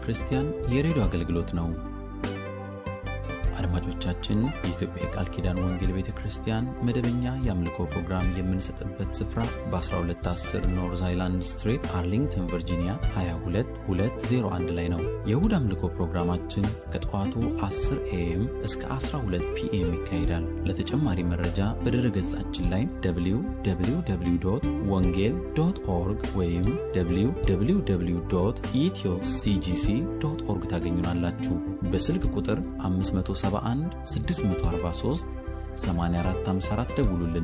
ክርስቲያን የሬዲዮ አገልግሎት ነው። አድማጮቻችን፣ የኢትዮጵያ የቃል ኪዳን ወንጌል ቤተ ክርስቲያን መደበኛ የአምልኮ ፕሮግራም የምንሰጥበት ስፍራ በ1210 ኖርዝ አይላንድ ስትሬት አርሊንግተን ቨርጂኒያ 22201 ላይ ነው። የእሁድ አምልኮ ፕሮግራማችን ከጠዋቱ 10 ኤኤም እስከ 12 ፒኤም ይካሄዳል። ለተጨማሪ መረጃ በድረ ገጻችን ላይ www ወንጌል ዶት ኦርግ ወይም www ኢትዮ ሲጂሲ ዶት ኦርግ ታገኙናላችሁ። በስልክ ቁጥር 571 643 8454 ደውሉልን።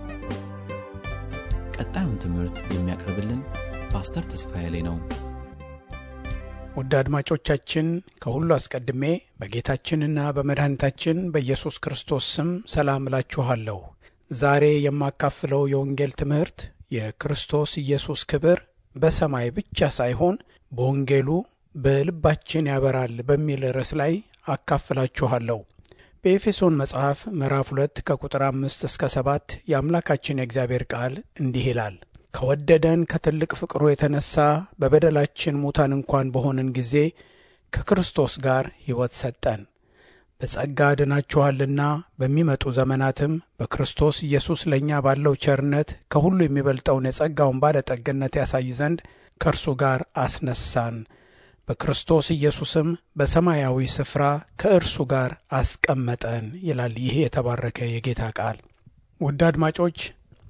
ቀጣዩን ትምህርት የሚያቀርብልን ፓስተር ተስፋዬ ላይ ነው። ውድ አድማጮቻችን ከሁሉ አስቀድሜ በጌታችንና በመድኃኒታችን በኢየሱስ ክርስቶስ ስም ሰላም እላችኋለሁ። ዛሬ የማካፍለው የወንጌል ትምህርት የክርስቶስ ኢየሱስ ክብር በሰማይ ብቻ ሳይሆን በወንጌሉ በልባችን ያበራል በሚል ርዕስ ላይ አካፍላችኋለሁ። በኤፌሶን መጽሐፍ ምዕራፍ ሁለት ከቁጥር አምስት እስከ ሰባት የአምላካችን የእግዚአብሔር ቃል እንዲህ ይላል ከወደደን ከትልቅ ፍቅሩ የተነሳ በበደላችን ሙታን እንኳን በሆንን ጊዜ ከክርስቶስ ጋር ሕይወት ሰጠን። በጸጋ ድናችኋልና በሚመጡ ዘመናትም በክርስቶስ ኢየሱስ ለእኛ ባለው ቸርነት ከሁሉ የሚበልጠውን የጸጋውን ባለጠግነት ያሳይ ዘንድ ከእርሱ ጋር አስነሳን። በክርስቶስ ኢየሱስም በሰማያዊ ስፍራ ከእርሱ ጋር አስቀመጠን ይላል። ይህ የተባረከ የጌታ ቃል። ውድ አድማጮች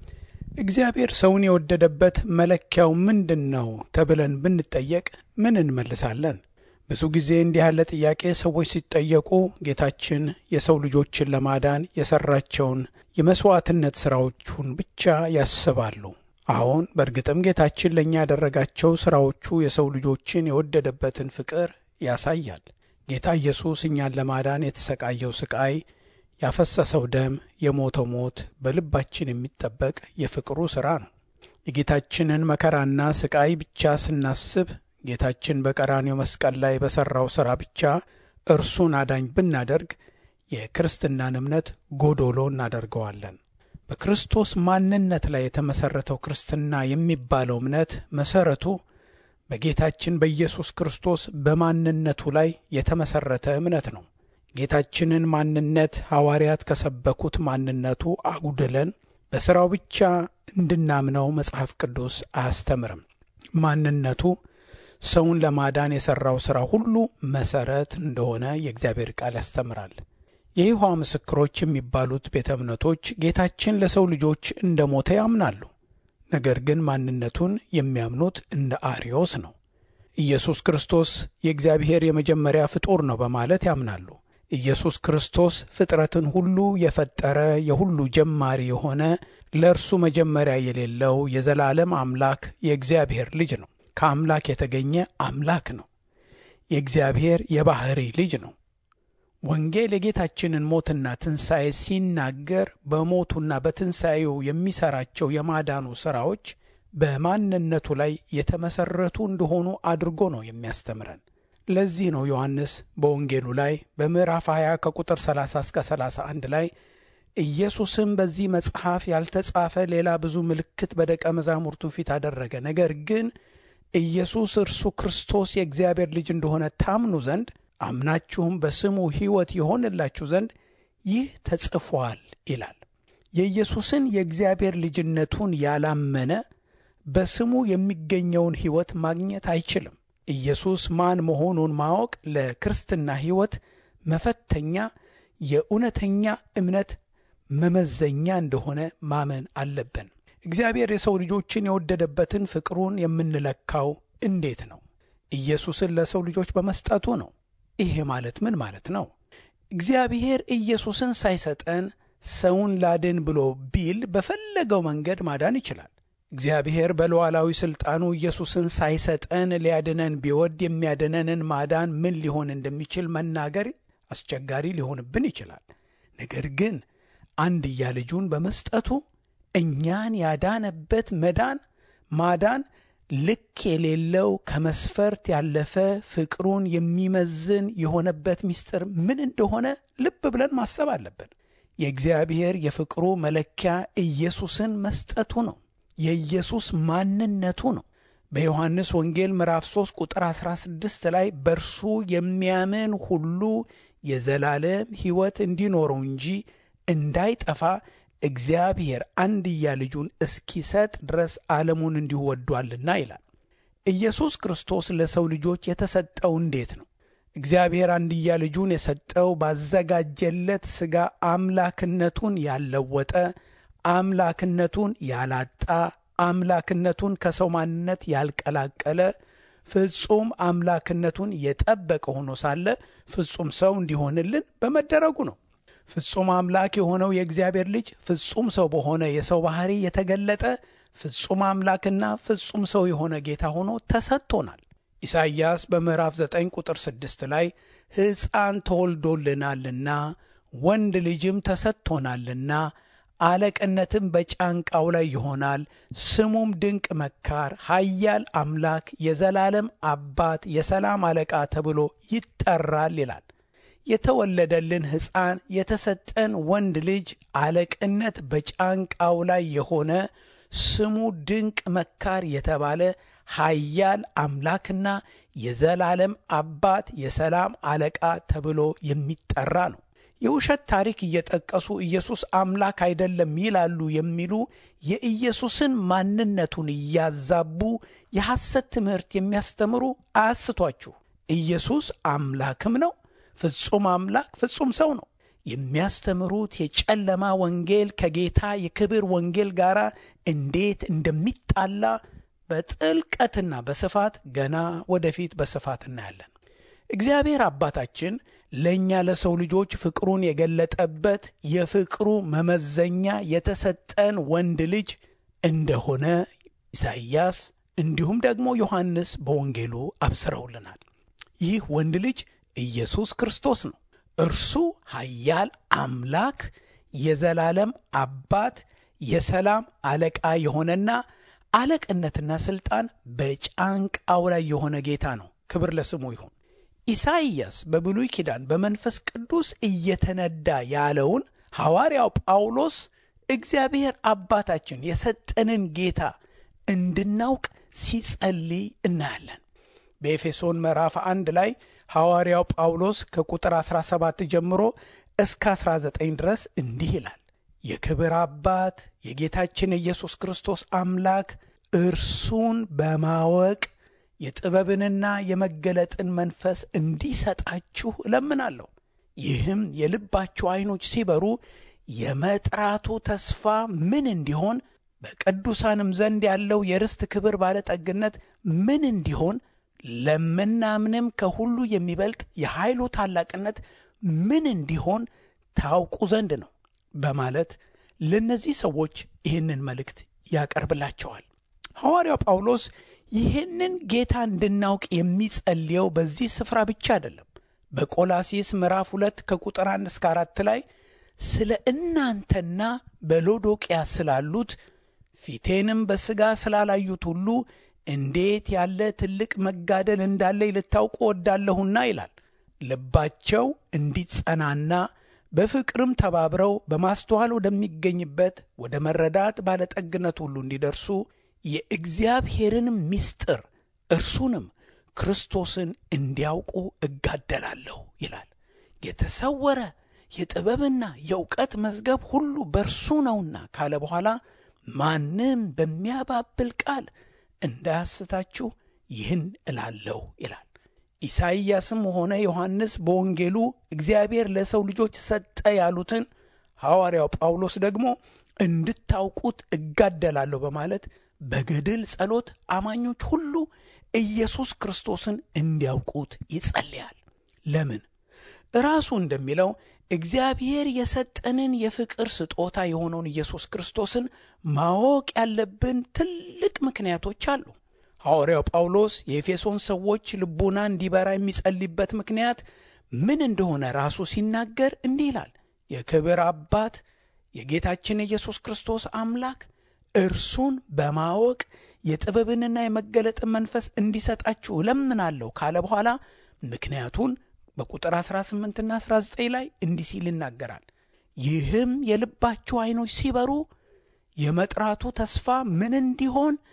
እግዚአብሔር ሰውን የወደደበት መለኪያው ምንድን ነው ተብለን ብንጠየቅ ምን እንመልሳለን? ብዙ ጊዜ እንዲህ ያለ ጥያቄ ሰዎች ሲጠየቁ ጌታችን የሰው ልጆችን ለማዳን የሰራቸውን የመሥዋዕትነት ሥራዎቹን ብቻ ያስባሉ። አሁን በእርግጥም ጌታችን ለእኛ ያደረጋቸው ሥራዎቹ የሰው ልጆችን የወደደበትን ፍቅር ያሳያል። ጌታ ኢየሱስ እኛን ለማዳን የተሰቃየው ስቃይ፣ ያፈሰሰው ደም፣ የሞተው ሞት በልባችን የሚጠበቅ የፍቅሩ ሥራ ነው። የጌታችንን መከራና ስቃይ ብቻ ስናስብ ጌታችን በቀራኔው መስቀል ላይ በሠራው ሥራ ብቻ እርሱን አዳኝ ብናደርግ የክርስትናን እምነት ጎዶሎ እናደርገዋለን። በክርስቶስ ማንነት ላይ የተመሠረተው ክርስትና የሚባለው እምነት መሠረቱ በጌታችን በኢየሱስ ክርስቶስ በማንነቱ ላይ የተመሠረተ እምነት ነው። ጌታችንን ማንነት ሐዋርያት ከሰበኩት ማንነቱ አጉድለን በሥራው ብቻ እንድናምነው መጽሐፍ ቅዱስ አያስተምርም። ማንነቱ ሰውን ለማዳን የሠራው ሥራ ሁሉ መሠረት እንደሆነ የእግዚአብሔር ቃል ያስተምራል። የይሖዋ ምስክሮች የሚባሉት ቤተ እምነቶች ጌታችን ለሰው ልጆች እንደ ሞተ ያምናሉ። ነገር ግን ማንነቱን የሚያምኑት እንደ አርዮስ ነው። ኢየሱስ ክርስቶስ የእግዚአብሔር የመጀመሪያ ፍጡር ነው በማለት ያምናሉ። ኢየሱስ ክርስቶስ ፍጥረትን ሁሉ የፈጠረ የሁሉ ጀማሪ የሆነ ለእርሱ መጀመሪያ የሌለው የዘላለም አምላክ የእግዚአብሔር ልጅ ነው። ከአምላክ የተገኘ አምላክ ነው። የእግዚአብሔር የባሕሪ ልጅ ነው። ወንጌል የጌታችንን ሞትና ትንሣኤ ሲናገር በሞቱና በትንሣኤው የሚሠራቸው የማዳኑ ሥራዎች በማንነቱ ላይ የተመሠረቱ እንደሆኑ አድርጎ ነው የሚያስተምረን። ለዚህ ነው ዮሐንስ በወንጌሉ ላይ በምዕራፍ 20 ከቁጥር 30 እስከ 31 ላይ ኢየሱስም በዚህ መጽሐፍ ያልተጻፈ ሌላ ብዙ ምልክት በደቀ መዛሙርቱ ፊት አደረገ፣ ነገር ግን ኢየሱስ እርሱ ክርስቶስ የእግዚአብሔር ልጅ እንደሆነ ታምኑ ዘንድ አምናችሁም በስሙ ሕይወት የሆንላችሁ ዘንድ ይህ ተጽፏል ይላል። የኢየሱስን የእግዚአብሔር ልጅነቱን ያላመነ በስሙ የሚገኘውን ሕይወት ማግኘት አይችልም። ኢየሱስ ማን መሆኑን ማወቅ ለክርስትና ሕይወት መፈተኛ፣ የእውነተኛ እምነት መመዘኛ እንደሆነ ማመን አለብን። እግዚአብሔር የሰው ልጆችን የወደደበትን ፍቅሩን የምንለካው እንዴት ነው? ኢየሱስን ለሰው ልጆች በመስጠቱ ነው። ይሄ ማለት ምን ማለት ነው? እግዚአብሔር ኢየሱስን ሳይሰጠን ሰውን ላድን ብሎ ቢል በፈለገው መንገድ ማዳን ይችላል። እግዚአብሔር በሉዓላዊ ሥልጣኑ ኢየሱስን ሳይሰጠን ሊያድነን ቢወድ የሚያድነንን ማዳን ምን ሊሆን እንደሚችል መናገር አስቸጋሪ ሊሆንብን ይችላል። ነገር ግን አንድያ ልጁን በመስጠቱ እኛን ያዳነበት መዳን ማዳን ልክ የሌለው ከመስፈርት ያለፈ ፍቅሩን የሚመዝን የሆነበት ምስጢር ምን እንደሆነ ልብ ብለን ማሰብ አለብን። የእግዚአብሔር የፍቅሩ መለኪያ ኢየሱስን መስጠቱ ነው። የኢየሱስ ማንነቱ ነው። በዮሐንስ ወንጌል ምዕራፍ 3 ቁጥር 16 ላይ በእርሱ የሚያምን ሁሉ የዘላለም ሕይወት እንዲኖረው እንጂ እንዳይጠፋ እግዚአብሔር አንድያ ልጁን እስኪሰጥ ድረስ ዓለሙን እንዲሁ ወዷልና ይላል። ኢየሱስ ክርስቶስ ለሰው ልጆች የተሰጠው እንዴት ነው? እግዚአብሔር አንድያ ልጁን የሰጠው ባዘጋጀለት ሥጋ አምላክነቱን ያለወጠ፣ አምላክነቱን ያላጣ፣ አምላክነቱን ከሰው ማንነት ያልቀላቀለ፣ ፍጹም አምላክነቱን የጠበቀ ሆኖ ሳለ ፍጹም ሰው እንዲሆንልን በመደረጉ ነው። ፍጹም አምላክ የሆነው የእግዚአብሔር ልጅ ፍጹም ሰው በሆነ የሰው ባሕሪ የተገለጠ ፍጹም አምላክና ፍጹም ሰው የሆነ ጌታ ሆኖ ተሰጥቶናል። ኢሳይያስ በምዕራፍ 9 ቁጥር 6 ላይ ሕፃን ተወልዶልናልና ወንድ ልጅም ተሰጥቶናልና አለቅነትም በጫንቃው ላይ ይሆናል፣ ስሙም ድንቅ መካር፣ ኃያል አምላክ፣ የዘላለም አባት፣ የሰላም አለቃ ተብሎ ይጠራል ይላል። የተወለደልን ሕፃን የተሰጠን ወንድ ልጅ አለቅነት በጫንቃው ላይ የሆነ ስሙ ድንቅ መካር የተባለ ኃያል አምላክና የዘላለም አባት የሰላም አለቃ ተብሎ የሚጠራ ነው። የውሸት ታሪክ እየጠቀሱ ኢየሱስ አምላክ አይደለም ይላሉ የሚሉ የኢየሱስን ማንነቱን እያዛቡ የሐሰት ትምህርት የሚያስተምሩ አያስቷችሁ። ኢየሱስ አምላክም ነው፣ ፍጹም አምላክ ፍጹም ሰው ነው። የሚያስተምሩት የጨለማ ወንጌል ከጌታ የክብር ወንጌል ጋር እንዴት እንደሚጣላ በጥልቀትና በስፋት ገና ወደፊት በስፋት እናያለን። እግዚአብሔር አባታችን ለእኛ ለሰው ልጆች ፍቅሩን የገለጠበት የፍቅሩ መመዘኛ የተሰጠን ወንድ ልጅ እንደሆነ ኢሳይያስ እንዲሁም ደግሞ ዮሐንስ በወንጌሉ አብስረውልናል። ይህ ወንድ ልጅ ኢየሱስ ክርስቶስ ነው። እርሱ ኃያል አምላክ፣ የዘላለም አባት፣ የሰላም አለቃ የሆነና አለቅነትና ሥልጣን በጫንቃው ላይ የሆነ ጌታ ነው። ክብር ለስሙ ይሁን። ኢሳይያስ በብሉይ ኪዳን በመንፈስ ቅዱስ እየተነዳ ያለውን ሐዋርያው ጳውሎስ እግዚአብሔር አባታችን የሰጠንን ጌታ እንድናውቅ ሲጸልይ እናያለን። በኤፌሶን ምዕራፍ አንድ ላይ ሐዋርያው ጳውሎስ ከቁጥር 17 ጀምሮ እስከ 19 ድረስ እንዲህ ይላል። የክብር አባት የጌታችን የኢየሱስ ክርስቶስ አምላክ እርሱን በማወቅ የጥበብንና የመገለጥን መንፈስ እንዲሰጣችሁ እለምናለሁ። ይህም የልባችሁ ዐይኖች ሲበሩ የመጥራቱ ተስፋ ምን እንዲሆን በቅዱሳንም ዘንድ ያለው የርስት ክብር ባለጠግነት ምን እንዲሆን ለምናምንም ከሁሉ የሚበልጥ የኃይሉ ታላቅነት ምን እንዲሆን ታውቁ ዘንድ ነው በማለት ለእነዚህ ሰዎች ይህንን መልእክት ያቀርብላቸዋል። ሐዋርያው ጳውሎስ ይህንን ጌታ እንድናውቅ የሚጸልየው በዚህ ስፍራ ብቻ አይደለም። በቆላሲስ ምዕራፍ ሁለት ከቁጥር አንድ እስከ አራት ላይ ስለ እናንተና በሎዶቅያ ስላሉት ፊቴንም በሥጋ ስላላዩት ሁሉ እንዴት ያለ ትልቅ መጋደል እንዳለ ልታውቁ ወዳለሁና ይላል። ልባቸው እንዲጸናና በፍቅርም ተባብረው በማስተዋል ወደሚገኝበት ወደ መረዳት ባለጠግነት ሁሉ እንዲደርሱ የእግዚአብሔርንም ምስጢር እርሱንም ክርስቶስን እንዲያውቁ እጋደላለሁ ይላል። የተሰወረ የጥበብና የእውቀት መዝገብ ሁሉ በእርሱ ነውና ካለ በኋላ ማንም በሚያባብል ቃል እንዳያስታችሁ ይህን እላለሁ ይላል። ኢሳይያስም ሆነ ዮሐንስ በወንጌሉ እግዚአብሔር ለሰው ልጆች ሰጠ ያሉትን ሐዋርያው ጳውሎስ ደግሞ እንድታውቁት እጋደላለሁ በማለት በገድል ጸሎት አማኞች ሁሉ ኢየሱስ ክርስቶስን እንዲያውቁት ይጸልያል። ለምን? ራሱ እንደሚለው እግዚአብሔር የሰጠንን የፍቅር ስጦታ የሆነውን ኢየሱስ ክርስቶስን ማወቅ ያለብን ትልቅ ምክንያቶች አሉ። ሐዋርያው ጳውሎስ የኤፌሶን ሰዎች ልቡና እንዲበራ የሚጸልይበት ምክንያት ምን እንደሆነ ራሱ ሲናገር እንዲህ ይላል። የክብር አባት የጌታችን የኢየሱስ ክርስቶስ አምላክ እርሱን በማወቅ የጥበብንና የመገለጥን መንፈስ እንዲሰጣችሁ እለምናለሁ ካለ በኋላ ምክንያቱን በቁጥር 18ና 19 ላይ እንዲህ ሲል ይናገራል። ይህም የልባችሁ ዐይኖች ሲበሩ የመጥራቱ ተስፋ ምን እንዲሆን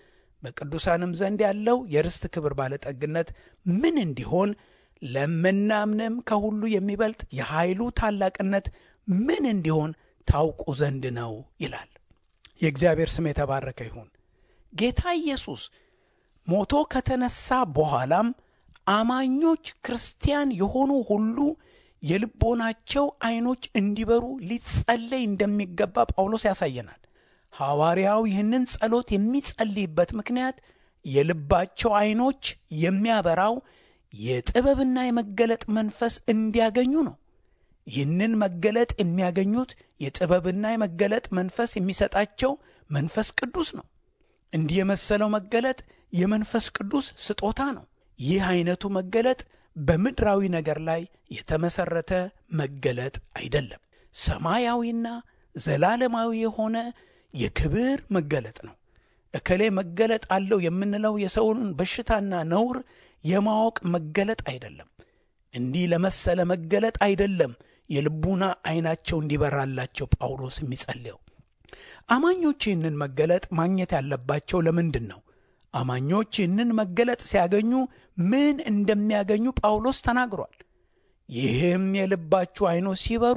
በቅዱሳንም ዘንድ ያለው የርስት ክብር ባለጠግነት ምን እንዲሆን ለምናምንም ከሁሉ የሚበልጥ የኃይሉ ታላቅነት ምን እንዲሆን ታውቁ ዘንድ ነው ይላል። የእግዚአብሔር ስም የተባረከ ይሁን። ጌታ ኢየሱስ ሞቶ ከተነሳ በኋላም አማኞች ክርስቲያን የሆኑ ሁሉ የልቦናቸው ዐይኖች እንዲበሩ ሊጸለይ እንደሚገባ ጳውሎስ ያሳየናል። ሐዋርያው ይህንን ጸሎት የሚጸልይበት ምክንያት የልባቸው ዐይኖች የሚያበራው የጥበብና የመገለጥ መንፈስ እንዲያገኙ ነው። ይህንን መገለጥ የሚያገኙት የጥበብና የመገለጥ መንፈስ የሚሰጣቸው መንፈስ ቅዱስ ነው። እንዲህ የመሰለው መገለጥ የመንፈስ ቅዱስ ስጦታ ነው። ይህ ዐይነቱ መገለጥ በምድራዊ ነገር ላይ የተመሠረተ መገለጥ አይደለም። ሰማያዊና ዘላለማዊ የሆነ የክብር መገለጥ ነው። እከሌ መገለጥ አለው የምንለው የሰውን በሽታና ነውር የማወቅ መገለጥ አይደለም። እንዲህ ለመሰለ መገለጥ አይደለም የልቡና ዐይናቸው እንዲበራላቸው ጳውሎስ የሚጸልየው። አማኞች ይህንን መገለጥ ማግኘት ያለባቸው ለምንድን ነው? አማኞች ይህንን መገለጥ ሲያገኙ ምን እንደሚያገኙ ጳውሎስ ተናግሯል። ይህም የልባችሁ ዐይኖች ሲበሩ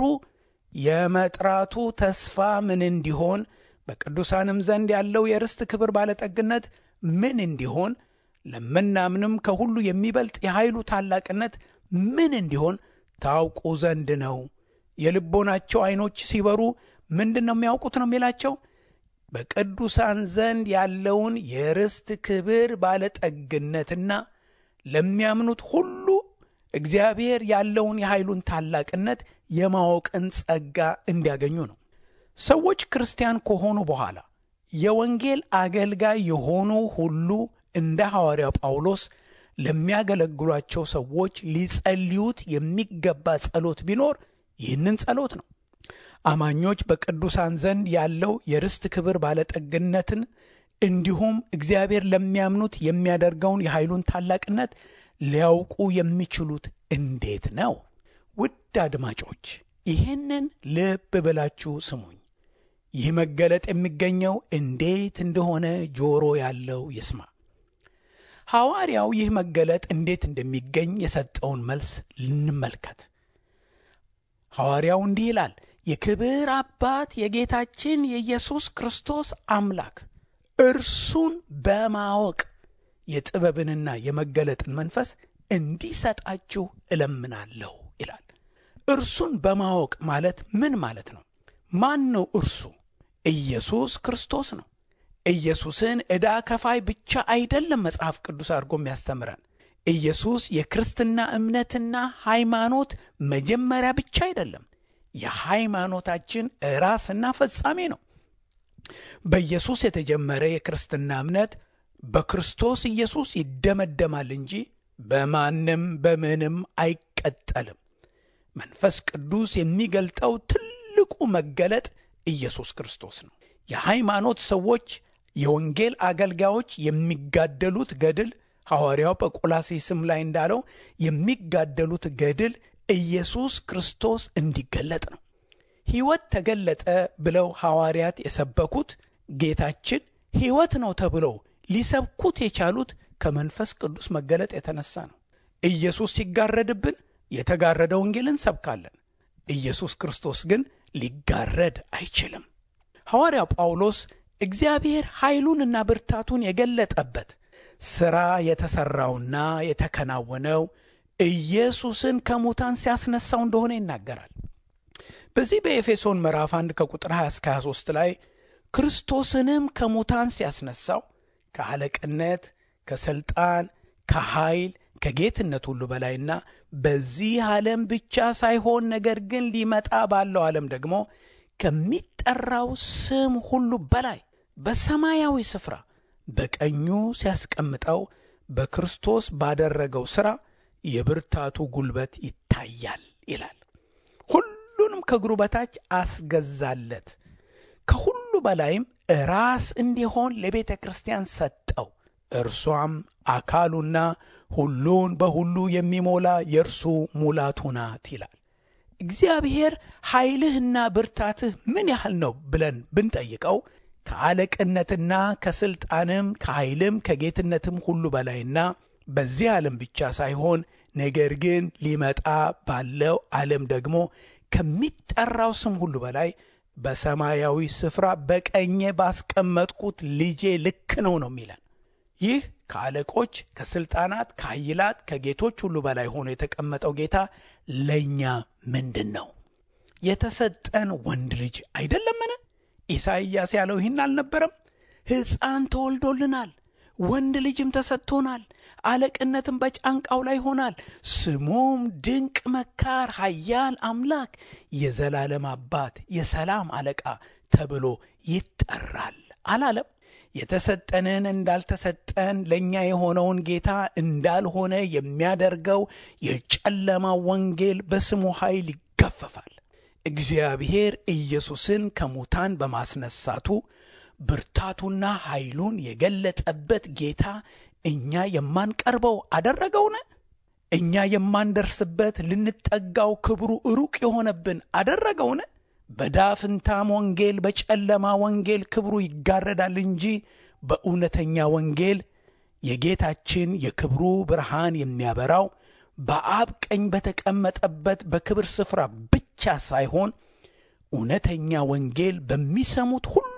የመጥራቱ ተስፋ ምን እንዲሆን በቅዱሳንም ዘንድ ያለው የርስት ክብር ባለጠግነት ምን እንዲሆን ለምናምንም ከሁሉ የሚበልጥ የኃይሉ ታላቅነት ምን እንዲሆን ታውቁ ዘንድ ነው። የልቦናቸው ዐይኖች ሲበሩ ምንድን ነው የሚያውቁት ነው የሚላቸው በቅዱሳን ዘንድ ያለውን የርስት ክብር ባለጠግነትና ለሚያምኑት ሁሉ እግዚአብሔር ያለውን የኃይሉን ታላቅነት የማወቅን ጸጋ እንዲያገኙ ነው። ሰዎች ክርስቲያን ከሆኑ በኋላ የወንጌል አገልጋይ የሆኑ ሁሉ እንደ ሐዋርያው ጳውሎስ ለሚያገለግሏቸው ሰዎች ሊጸልዩት የሚገባ ጸሎት ቢኖር ይህንን ጸሎት ነው። አማኞች በቅዱሳን ዘንድ ያለው የርስት ክብር ባለጠግነትን እንዲሁም እግዚአብሔር ለሚያምኑት የሚያደርገውን የኃይሉን ታላቅነት ሊያውቁ የሚችሉት እንዴት ነው? ውድ አድማጮች ይህንን ልብ ብላችሁ ስሙኝ። ይህ መገለጥ የሚገኘው እንዴት እንደሆነ ጆሮ ያለው ይስማ። ሐዋርያው ይህ መገለጥ እንዴት እንደሚገኝ የሰጠውን መልስ ልንመልከት። ሐዋርያው እንዲህ ይላል፣ የክብር አባት የጌታችን የኢየሱስ ክርስቶስ አምላክ እርሱን በማወቅ የጥበብንና የመገለጥን መንፈስ እንዲሰጣችሁ እለምናለሁ ይላል። እርሱን በማወቅ ማለት ምን ማለት ነው? ማን ነው እርሱ? ኢየሱስ ክርስቶስ ነው። ኢየሱስን ዕዳ ከፋይ ብቻ አይደለም መጽሐፍ ቅዱስ አድርጎ የሚያስተምረን። ኢየሱስ የክርስትና እምነትና ሃይማኖት መጀመሪያ ብቻ አይደለም፣ የሃይማኖታችን ራስና ፈጻሜ ነው። በኢየሱስ የተጀመረ የክርስትና እምነት በክርስቶስ ኢየሱስ ይደመደማል እንጂ በማንም በምንም አይቀጠልም። መንፈስ ቅዱስ የሚገልጠው ትልቁ መገለጥ ኢየሱስ ክርስቶስ ነው። የሃይማኖት ሰዎች የወንጌል አገልጋዮች የሚጋደሉት ገድል ሐዋርያው በቆላሴስም ላይ እንዳለው የሚጋደሉት ገድል ኢየሱስ ክርስቶስ እንዲገለጥ ነው። ሕይወት ተገለጠ ብለው ሐዋርያት የሰበኩት ጌታችን ሕይወት ነው ተብለው ሊሰብኩት የቻሉት ከመንፈስ ቅዱስ መገለጥ የተነሳ ነው። ኢየሱስ ሲጋረድብን የተጋረደ ወንጌል እንሰብካለን። ኢየሱስ ክርስቶስ ግን ሊጋረድ አይችልም። ሐዋርያው ጳውሎስ እግዚአብሔር ኃይሉንና ብርታቱን የገለጠበት ሥራ የተሠራውና የተከናወነው ኢየሱስን ከሙታን ሲያስነሳው እንደሆነ ይናገራል። በዚህ በኤፌሶን ምዕራፍ 1 ከቁጥር 20 እስከ 23 ላይ ክርስቶስንም ከሙታን ሲያስነሳው ከአለቅነት፣ ከሥልጣን፣ ከኃይል፣ ከጌትነት ሁሉ በላይና በዚህ ዓለም ብቻ ሳይሆን ነገር ግን ሊመጣ ባለው ዓለም ደግሞ ከሚጠራው ስም ሁሉ በላይ በሰማያዊ ስፍራ በቀኙ ሲያስቀምጠው በክርስቶስ ባደረገው ሥራ የብርታቱ ጉልበት ይታያል ይላል። ሁሉንም ከእግሩ በታች አስገዛለት፣ ከሁሉ በላይም ራስ እንዲሆን ለቤተ ክርስቲያን ሰጠው። እርሷም አካሉና ሁሉን በሁሉ የሚሞላ የእርሱ ሙላቱ ናት ይላል። እግዚአብሔር ኃይልህና ብርታትህ ምን ያህል ነው ብለን ብንጠይቀው ከአለቅነትና ከስልጣንም ከኃይልም ከጌትነትም ሁሉ በላይና በዚህ ዓለም ብቻ ሳይሆን ነገር ግን ሊመጣ ባለው ዓለም ደግሞ ከሚጠራው ስም ሁሉ በላይ በሰማያዊ ስፍራ በቀኜ ባስቀመጥኩት ልጄ ልክ ነው ነው የሚለን። ይህ ከአለቆች ከስልጣናት ከኃይላት ከጌቶች ሁሉ በላይ ሆኖ የተቀመጠው ጌታ ለእኛ ምንድን ነው? የተሰጠን ወንድ ልጅ አይደለምን? ኢሳይያስ ያለው ይህን አልነበረም? ሕፃን ተወልዶልናል፣ ወንድ ልጅም ተሰጥቶናል፣ አለቅነትም በጫንቃው ላይ ይሆናል፣ ስሙም ድንቅ መካር፣ ኃያል አምላክ፣ የዘላለም አባት፣ የሰላም አለቃ ተብሎ ይጠራል አላለም? የተሰጠንን እንዳልተሰጠን ለእኛ የሆነውን ጌታ እንዳልሆነ የሚያደርገው የጨለማ ወንጌል በስሙ ኃይል ይገፈፋል። እግዚአብሔር ኢየሱስን ከሙታን በማስነሳቱ ብርታቱና ኃይሉን የገለጠበት ጌታ እኛ የማንቀርበው አደረገውን? እኛ የማንደርስበት ልንጠጋው ክብሩ ሩቅ የሆነብን አደረገውን? በዳፍንታም ወንጌል በጨለማ ወንጌል ክብሩ ይጋረዳል እንጂ በእውነተኛ ወንጌል የጌታችን የክብሩ ብርሃን የሚያበራው በአብ ቀኝ በተቀመጠበት በክብር ስፍራ ብቻ ሳይሆን እውነተኛ ወንጌል በሚሰሙት ሁሉ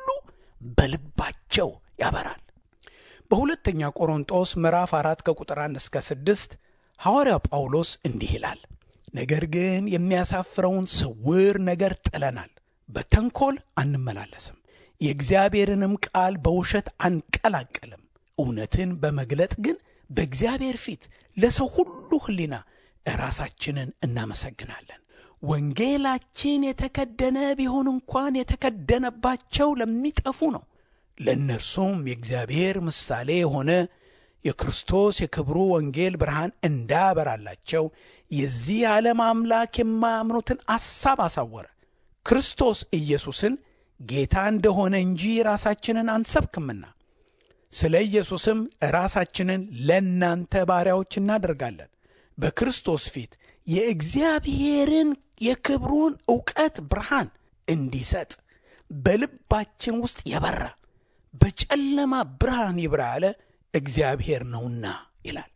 በልባቸው ያበራል። በሁለተኛ ቆሮንጦስ ምዕራፍ አራት ከቁጥር አንድ እስከ ስድስት ሐዋርያው ጳውሎስ እንዲህ ይላል ነገር ግን የሚያሳፍረውን ስውር ነገር ጥለናል፣ በተንኮል አንመላለስም፣ የእግዚአብሔርንም ቃል በውሸት አንቀላቀልም። እውነትን በመግለጥ ግን በእግዚአብሔር ፊት ለሰው ሁሉ ሕሊና ራሳችንን እናመሰግናለን። ወንጌላችን የተከደነ ቢሆን እንኳን የተከደነባቸው ለሚጠፉ ነው፣ ለእነርሱም የእግዚአብሔር ምሳሌ የሆነ የክርስቶስ የክብሩ ወንጌል ብርሃን እንዳያበራላቸው የዚህ ዓለም አምላክ የማያምኑትን አሳብ አሳወረ። ክርስቶስ ኢየሱስን ጌታ እንደሆነ እንጂ ራሳችንን አንሰብክምና ስለ ኢየሱስም ራሳችንን ለእናንተ ባሪያዎች እናደርጋለን። በክርስቶስ ፊት የእግዚአብሔርን የክብሩን ዕውቀት ብርሃን እንዲሰጥ በልባችን ውስጥ የበራ በጨለማ ብርሃን ይብራ ያለ እግዚአብሔር ነውና ይላል።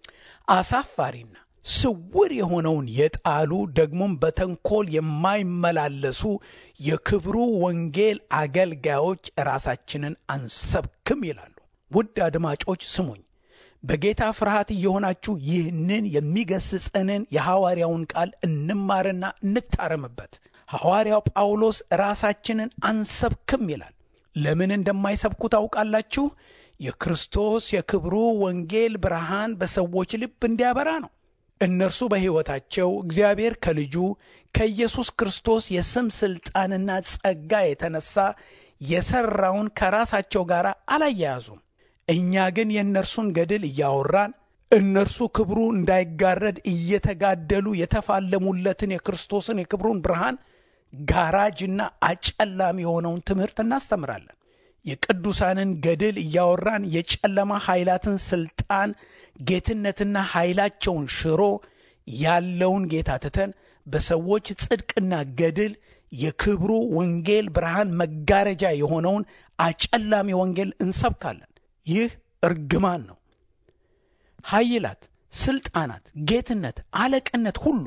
አሳፋሪና ስውር የሆነውን የጣሉ ደግሞም በተንኮል የማይመላለሱ የክብሩ ወንጌል አገልጋዮች ራሳችንን አንሰብክም ይላሉ። ውድ አድማጮች ስሙኝ። በጌታ ፍርሃት እየሆናችሁ ይህንን የሚገስጸንን የሐዋርያውን ቃል እንማርና እንታረምበት። ሐዋርያው ጳውሎስ ራሳችንን አንሰብክም ይላል። ለምን እንደማይሰብኩ ታውቃላችሁ? የክርስቶስ የክብሩ ወንጌል ብርሃን በሰዎች ልብ እንዲያበራ ነው። እነርሱ በሕይወታቸው እግዚአብሔር ከልጁ ከኢየሱስ ክርስቶስ የስም ሥልጣንና ጸጋ የተነሳ የሠራውን ከራሳቸው ጋር አላያያዙም። እኛ ግን የእነርሱን ገድል እያወራን እነርሱ ክብሩ እንዳይጋረድ እየተጋደሉ የተፋለሙለትን የክርስቶስን የክብሩን ብርሃን ጋራጅና አጨላሚ የሆነውን ትምህርት እናስተምራለን። የቅዱሳንን ገድል እያወራን የጨለማ ኃይላትን ሥልጣን ጌትነትና ኃይላቸውን ሽሮ ያለውን ጌታ ትተን በሰዎች ጽድቅና ገድል የክብሩ ወንጌል ብርሃን መጋረጃ የሆነውን አጨላሚ ወንጌል እንሰብካለን። ይህ እርግማን ነው። ኃይላት፣ ሥልጣናት፣ ጌትነት፣ አለቅነት ሁሉ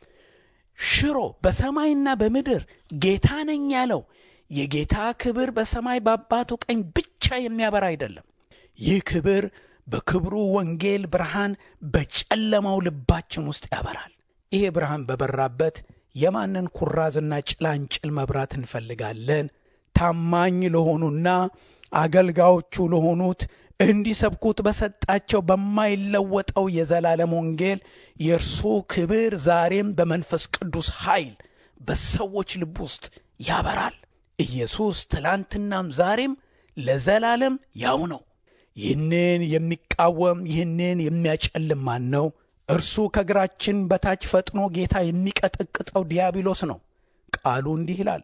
ሽሮ በሰማይና በምድር ጌታ ነኝ ያለው የጌታ ክብር በሰማይ በአባቱ ቀኝ ብቻ የሚያበራ አይደለም። ይህ ክብር በክብሩ ወንጌል ብርሃን በጨለማው ልባችን ውስጥ ያበራል። ይሄ ብርሃን በበራበት የማንን ኩራዝና ጭላንጭል መብራት እንፈልጋለን? ታማኝ ለሆኑና አገልጋዮቹ ለሆኑት እንዲሰብኩት በሰጣቸው በማይለወጠው የዘላለም ወንጌል የእርሱ ክብር ዛሬም በመንፈስ ቅዱስ ኃይል በሰዎች ልብ ውስጥ ያበራል። ኢየሱስ ትላንትናም ዛሬም ለዘላለም ያው ነው። ይህንን የሚቃወም ይህንን የሚያጨልም ማን ነው? እርሱ ከእግራችን በታች ፈጥኖ ጌታ የሚቀጠቅጠው ዲያብሎስ ነው። ቃሉ እንዲህ ይላል፣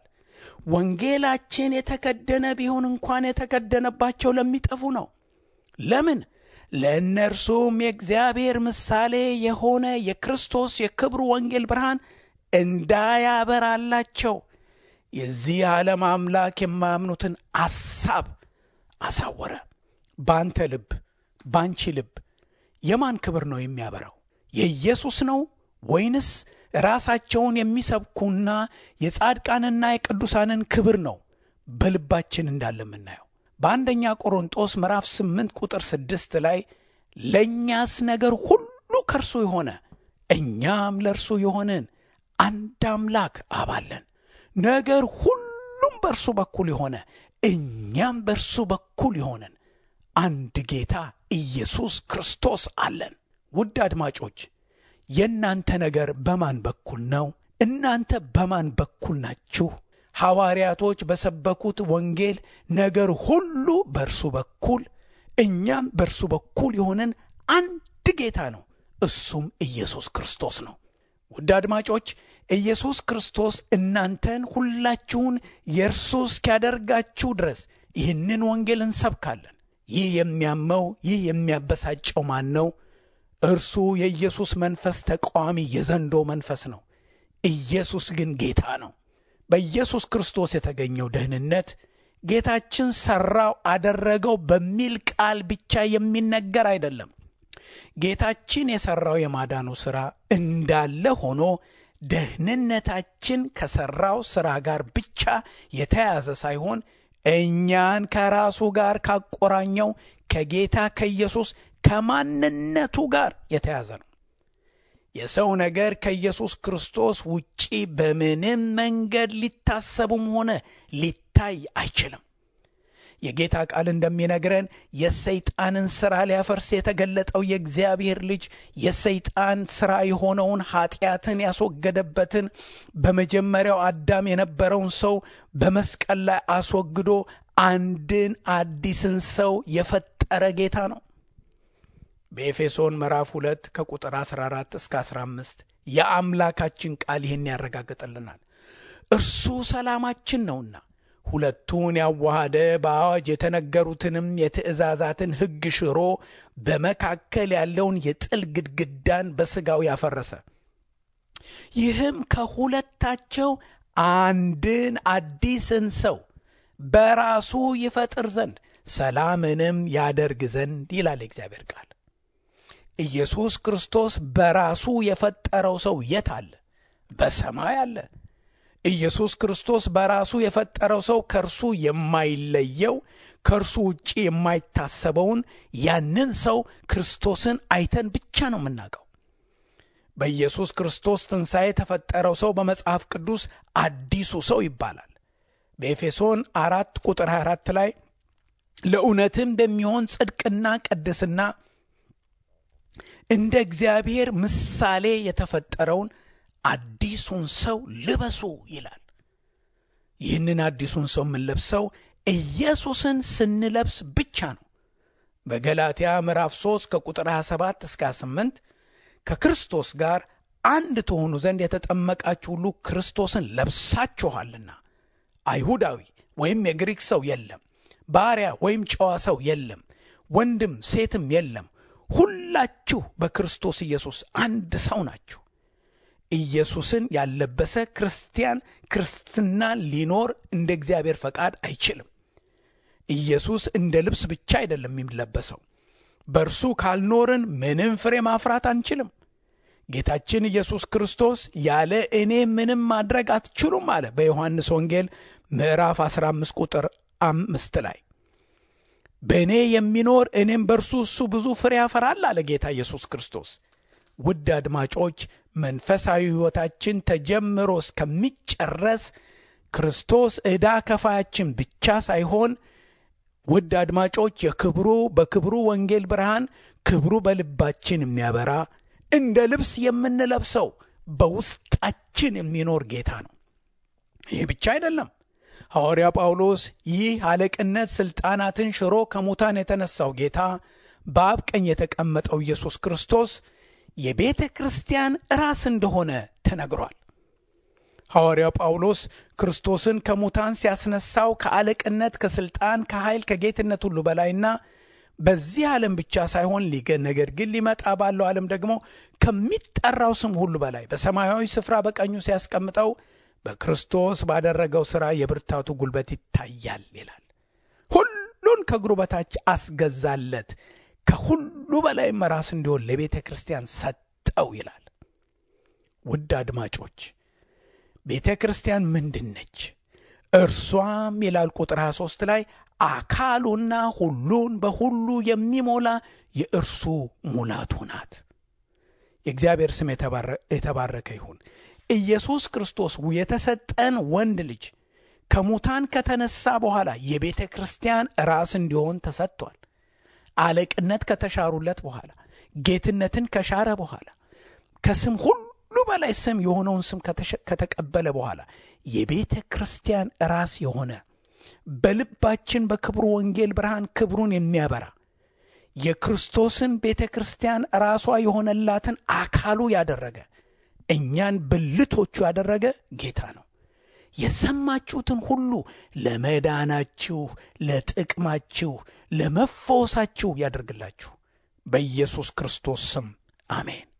ወንጌላችን የተከደነ ቢሆን እንኳን የተከደነባቸው ለሚጠፉ ነው። ለምን? ለእነርሱም የእግዚአብሔር ምሳሌ የሆነ የክርስቶስ የክብሩ ወንጌል ብርሃን እንዳያበራላቸው የዚህ ዓለም አምላክ የማያምኑትን አሳብ አሳወረ። በአንተ ልብ፣ በአንቺ ልብ የማን ክብር ነው የሚያበራው? የኢየሱስ ነው ወይንስ ራሳቸውን የሚሰብኩና የጻድቃንና የቅዱሳንን ክብር ነው በልባችን እንዳለ የምናየው? በአንደኛ ቆሮንጦስ ምዕራፍ 8 ቁጥር 6 ላይ ለእኛስ ነገር ሁሉ ከእርሱ የሆነ እኛም ለእርሱ የሆንን አንድ አምላክ አባለን ነገር ሁሉም በእርሱ በኩል የሆነ እኛም በእርሱ በኩል የሆንን አንድ ጌታ ኢየሱስ ክርስቶስ አለን። ውድ አድማጮች የእናንተ ነገር በማን በኩል ነው? እናንተ በማን በኩል ናችሁ? ሐዋርያቶች በሰበኩት ወንጌል ነገር ሁሉ በእርሱ በኩል እኛም በእርሱ በኩል የሆንን አንድ ጌታ ነው፣ እሱም ኢየሱስ ክርስቶስ ነው። ውድ አድማጮች ኢየሱስ ክርስቶስ እናንተን ሁላችሁን የእርሱ እስኪያደርጋችሁ ድረስ ይህንን ወንጌል እንሰብካለን። ይህ የሚያመው ይህ የሚያበሳጨው ማን ነው? እርሱ የኢየሱስ መንፈስ ተቃዋሚ የዘንዶ መንፈስ ነው። ኢየሱስ ግን ጌታ ነው። በኢየሱስ ክርስቶስ የተገኘው ደህንነት ጌታችን ሠራው፣ አደረገው በሚል ቃል ብቻ የሚነገር አይደለም። ጌታችን የሠራው የማዳኑ ሥራ እንዳለ ሆኖ ደህንነታችን ከሠራው ሥራ ጋር ብቻ የተያዘ ሳይሆን እኛን ከራሱ ጋር ካቆራኘው ከጌታ ከኢየሱስ ከማንነቱ ጋር የተያዘ ነው። የሰው ነገር ከኢየሱስ ክርስቶስ ውጪ በምንም መንገድ ሊታሰቡም ሆነ ሊታይ አይችልም። የጌታ ቃል እንደሚነግረን የሰይጣንን ሥራ ሊያፈርስ የተገለጠው የእግዚአብሔር ልጅ የሰይጣን ሥራ የሆነውን ኀጢአትን ያስወገደበትን በመጀመሪያው አዳም የነበረውን ሰው በመስቀል ላይ አስወግዶ አንድን አዲስን ሰው የፈጠረ ጌታ ነው። በኤፌሶን ምዕራፍ 2 ከቁጥር 14 እስከ 15 የአምላካችን ቃል ይህን ያረጋግጥልናል። እርሱ ሰላማችን ነውና ሁለቱን ያዋሃደ በአዋጅ የተነገሩትንም የትእዛዛትን ሕግ ሽሮ በመካከል ያለውን የጥል ግድግዳን በሥጋው ያፈረሰ፣ ይህም ከሁለታቸው አንድን አዲስን ሰው በራሱ ይፈጥር ዘንድ ሰላምንም ያደርግ ዘንድ ይላል የእግዚአብሔር ቃል። ኢየሱስ ክርስቶስ በራሱ የፈጠረው ሰው የት አለ? በሰማይ አለ። ኢየሱስ ክርስቶስ በራሱ የፈጠረው ሰው ከእርሱ የማይለየው ከእርሱ ውጭ የማይታሰበውን ያንን ሰው ክርስቶስን አይተን ብቻ ነው የምናውቀው። በኢየሱስ ክርስቶስ ትንሣኤ የተፈጠረው ሰው በመጽሐፍ ቅዱስ አዲሱ ሰው ይባላል። በኤፌሶን አራት ቁጥር 24 ላይ ለእውነትም በሚሆን ጽድቅና ቅድስና እንደ እግዚአብሔር ምሳሌ የተፈጠረውን አዲሱን ሰው ልበሱ ይላል። ይህንን አዲሱን ሰው የምንለብሰው ኢየሱስን ስንለብስ ብቻ ነው። በገላትያ ምዕራፍ 3 ከቁጥር 27 እስከ 28 ከክርስቶስ ጋር አንድ ትሆኑ ዘንድ የተጠመቃችሁ ሁሉ ክርስቶስን ለብሳችኋልና አይሁዳዊ ወይም የግሪክ ሰው የለም፣ ባሪያ ወይም ጨዋ ሰው የለም፣ ወንድም ሴትም የለም፣ ሁላችሁ በክርስቶስ ኢየሱስ አንድ ሰው ናችሁ። ኢየሱስን ያልለበሰ ክርስቲያን ክርስትና ሊኖር እንደ እግዚአብሔር ፈቃድ አይችልም። ኢየሱስ እንደ ልብስ ብቻ አይደለም የሚለበሰው። በእርሱ ካልኖርን ምንም ፍሬ ማፍራት አንችልም። ጌታችን ኢየሱስ ክርስቶስ ያለ እኔ ምንም ማድረግ አትችሉም አለ በዮሐንስ ወንጌል ምዕራፍ 15 ቁጥር አምስት ላይ በእኔ የሚኖር እኔም በእርሱ እሱ ብዙ ፍሬ ያፈራል አለ ጌታ ኢየሱስ ክርስቶስ። ውድ አድማጮች መንፈሳዊ ሕይወታችን ተጀምሮ እስከሚጨረስ ክርስቶስ ዕዳ ከፋያችን ብቻ ሳይሆን ውድ አድማጮች የክብሩ በክብሩ ወንጌል ብርሃን ክብሩ በልባችን የሚያበራ እንደ ልብስ የምንለብሰው በውስጣችን የሚኖር ጌታ ነው። ይህ ብቻ አይደለም። ሐዋርያ ጳውሎስ ይህ አለቅነት ሥልጣናትን ሽሮ ከሙታን የተነሳው ጌታ በአብ ቀኝ የተቀመጠው ኢየሱስ ክርስቶስ የቤተ ክርስቲያን ራስ እንደሆነ ተነግሯል። ሐዋርያው ጳውሎስ ክርስቶስን ከሙታን ሲያስነሳው ከአለቅነት፣ ከሥልጣን፣ ከኃይል፣ ከጌትነት ሁሉ በላይና በዚህ ዓለም ብቻ ሳይሆን ሊገ ነገር ግን ሊመጣ ባለው ዓለም ደግሞ ከሚጠራው ስም ሁሉ በላይ በሰማያዊ ስፍራ በቀኙ ሲያስቀምጠው በክርስቶስ ባደረገው ሥራ የብርታቱ ጉልበት ይታያል ይላል። ሁሉን ከእግሩ በታች አስገዛለት፣ ከሁሉ በላይም ራስ እንዲሆን ለቤተ ክርስቲያን ሰጠው ይላል። ውድ አድማጮች ቤተ ክርስቲያን ምንድን ነች? እርሷም ይላል ቁጥር 23 ላይ አካሉና ሁሉን በሁሉ የሚሞላ የእርሱ ሙላቱ ናት። የእግዚአብሔር ስም የተባረከ ይሁን። ኢየሱስ ክርስቶስ የተሰጠን ወንድ ልጅ ከሙታን ከተነሳ በኋላ የቤተ ክርስቲያን ራስ እንዲሆን ተሰጥቷል። አለቅነት ከተሻሩለት በኋላ ጌትነትን ከሻረ በኋላ ከስም ሁሉ በላይ ስም የሆነውን ስም ከተቀበለ በኋላ የቤተ ክርስቲያን ራስ የሆነ በልባችን በክብሩ ወንጌል ብርሃን ክብሩን የሚያበራ የክርስቶስን ቤተ ክርስቲያን ራሷ የሆነላትን አካሉ ያደረገ እኛን ብልቶቹ ያደረገ ጌታ ነው። የሰማችሁትን ሁሉ ለመዳናችሁ፣ ለጥቅማችሁ፣ ለመፈወሳችሁ ያደርግላችሁ በኢየሱስ ክርስቶስ ስም አሜን።